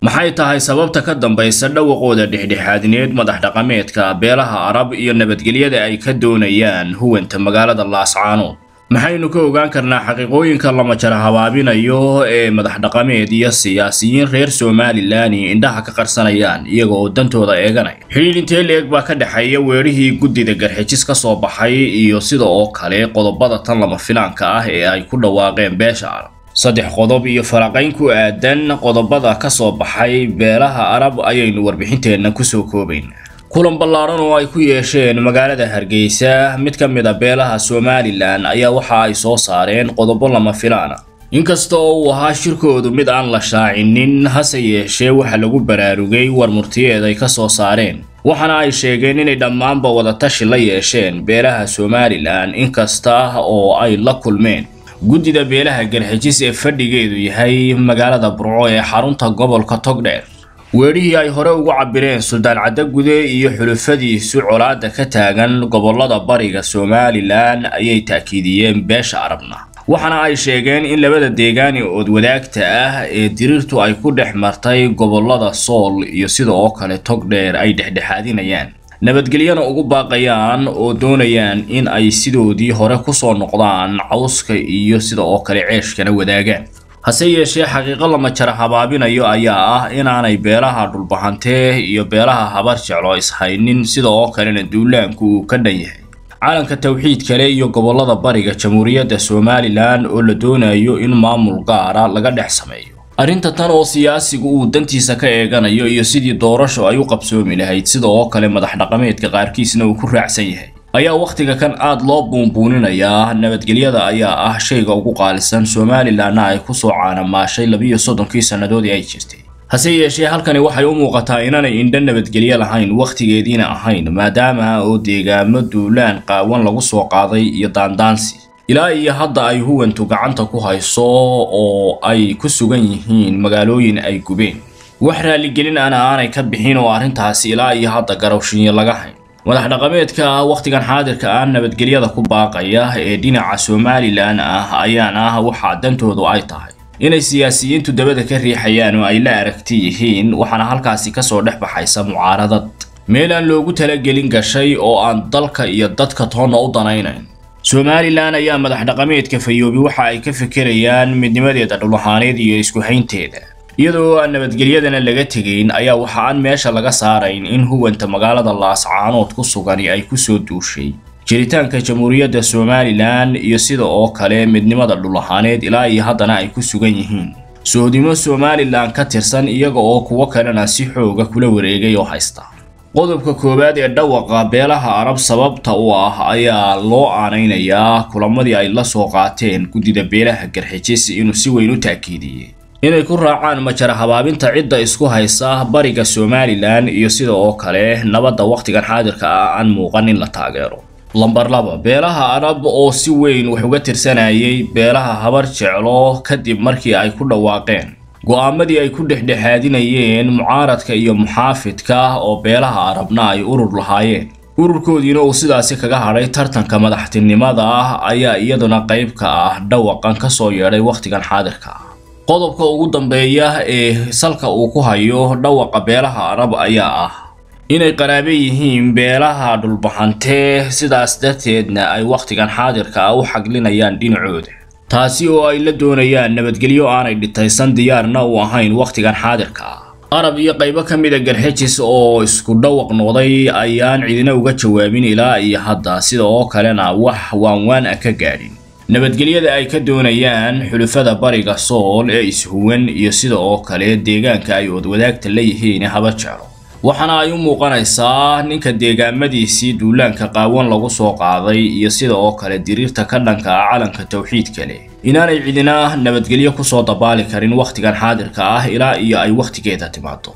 maxay tahay sababta ka dambaysa dhawaqooda dhexdhexaadineed madax dhaqameedka beelaha arab iyo nabadgelyada ay ka doonayaan huwanta magaalada laascaanood maxaynu ka ogaan karnaa xaqiiqooyinka lama jara habaabinayo ee madax dhaqameed iyo siyaasiyiin reer somalilan indhaha ka qarsanayaan iyaga oo dantooda eeganaya xidhiidh intee leeg baa ka dhexeeya weerihii guddida garxijis ka soo baxay iyo sida oo kale qodobada tan lama filaanka ah ee ay ku dhawaaqeen beesha arab saddex qodob iyo faraqayn ku aadan qodobada ka soo baxay beelaha arab ayaynu warbixinteenna kusoo koobaynaa kulan ballaaran oo ay ku yeesheen magaalada hargeysa mid ka mid a beelaha somalilan ayaa waxa ay soo saareen qodobo lama filaana inkasta oo uu ahaa shirkoodu mid aan la shaacinin hase yeeshee waxa lagu baraarugay war murtiyeed ay ka soo saareen waxaana ay sheegeen inay dhammaanba wadatashi la yeesheen beelaha somalilan inkasta oo ay la kulmeen guddida beelaha garxijis ee fadhigeedu yahay magaalada burco ee xarunta gobolka togdheer weerihii ay hore ugu cabireen suldaan caddagude iyo xulufadiisu colaadda ka taagan gobolada bariga somalilan ayay taakiidiyeen beesha arabna waxaana ay sheegeen in labada deegaan ee oodwadaagta ah ee diriirtu ay ku dhex martay gobolada sool iyo sida oo kale togdheer ay dhexdhexaadinayaan nabadgelyana ugu baaqayaan oo doonayaan in ay sidoodii hore kusoo noqdaan cawska iyo sida oo kale ceeshkana wadaagaan hase yeeshee xaqiiqo lama jara habaabinayo ayaa ah inaanay beelaha dhulbahantee iyo beelaha habar jeclo ishaynin sida oo kalena duulaanku uu ka dhan yahay calanka tawxiid kale iyo gobolada bariga jamhuuriyadda somalilan oo la doonayo in maamul gaara laga dhex sameeyo arrinta tan oo siyaasigu uu dantiisa ka eeganayo iyo sidii doorasho ay u qabsoomi lahayd sida oo kale madax dhaqameedka qaarkiisna uu ku raacsan yahay ayaa wakhtiga kan aad loo buunbuuninayaa nabadgelyada ayaa ah shayga ugu qaalisan somalilanna ay kusoo caanamaashay labiyo soddonkii sannadoodii ay jirtay hase yeeshee halkani waxay u muuqataa inaanay indho nabadgelyo lahayn wakhtigeediina ahayn maadaama oo deegaamo duulaan qaawan lagu soo qaaday iyo daandaansi ilaa iyo hadda ay huwantu gacanta ku hayso oo ay ku sugan yihiin magaalooyin ay gubeen wax raaligelin ana aanay ka bixin oo arrintaasi ilaa iyo hadda garowshinyo laga hayn madax dhaqameedka wakhtigan xaadirka ah nabadgelyada ku baaqaya ee dhinaca somalilan ah ayaana waxaa dantoodu ay tahay inay siyaasiyiintu dabada ka riixayaan oo ay la aragti yihiin waxaana halkaasi kasoo dhex baxaysa mucaaradad meel aan loogu talagelin gashay oo aan dalka iyo dadka toonna u danaynayn somalilan ayaa madax dhaqameedka fayoobi waxa ay ka fekerayaan midnimadeeda dhulahaaneed iyo isku haynteeda iyadoo aan nabadgelyadana laga tegayn ayaa waxa aan meesha laga saarayn in huwanta magaalada laascaanood ku sugani ay kusoo duushay jiritaanka jamhuuriyadda somalilan iyo sida oo kale midnimada dhulahaaneed ilaa iyo haddana ay ku sugan yihiin soodimo somalilan ka tirsan iyaga oo kuwo kalena si xooga kula wareegay oo haysta qodobka koowaad ee dhawaqa beelaha arab sababta u ah ayaa loo aanaynayaa kulamadii ay la soo qaateen guddida beelaha garxijis inuu si weyn u taakiidiyey inay ku raacaan majara habaabinta cidda isku haysa bariga somalilan iyo sida oo kale nabadda wakhtigan xaadirka ah aan muuqan in la taageero lambar laba beelaha arab oo si weyn wax uga tirsanayay beelaha habar jeclo kadib markii ay ku dhawaaqeen go'aamadii ay ku dhexdhexaadinayeen mucaaradka iyo muxaafidka oo beelaha arabna ay urur lahaayeen ururkoodiina uu sidaasi kaga hadhay tartanka madaxtinimada ah ayaa iyaduna qayb ka ah dhawaqan ka soo yeedhay wakhtigan xaadirka ah qodobka ugu dambeeya ee salka uu ku hayo dhawaqa beelaha arab ayaa ah inay qaraabe yihiin beelaha dhulbahantee sidaas darteedna ay wakhtigan xaadirka ah u xaglinayaan dhinacooda taasi oo ay la doonayaan nabadgelyo aanay dhitaysan diyaarna u ahayn wakhtigan xaadirka ah arab iyo qaybo ka mida garxijis oo isku dhawaq noqday ayaan cidina uga jawaabin ilaa iyo hadda sida oo kalena wax waanwaan ah ka gaadhin nabadgelyada ay ka doonayaan xulufada bariga sool ee ishuwan iyo sida oo kale deegaanka ay oodwadaagta la yihiin haba jeclo waxaana ay u muuqanaysaa ninka deegaamadiisii duulaanka qaawan lagu soo qaaday iyo sida oo kale diriirta ka dhanka ah calanka tawxiidka leh inaanay cidina nabadgelyo kusoo dabaali karin wakhtigan xaadirka ah ilaa iyo ay wakhtigeeda timaado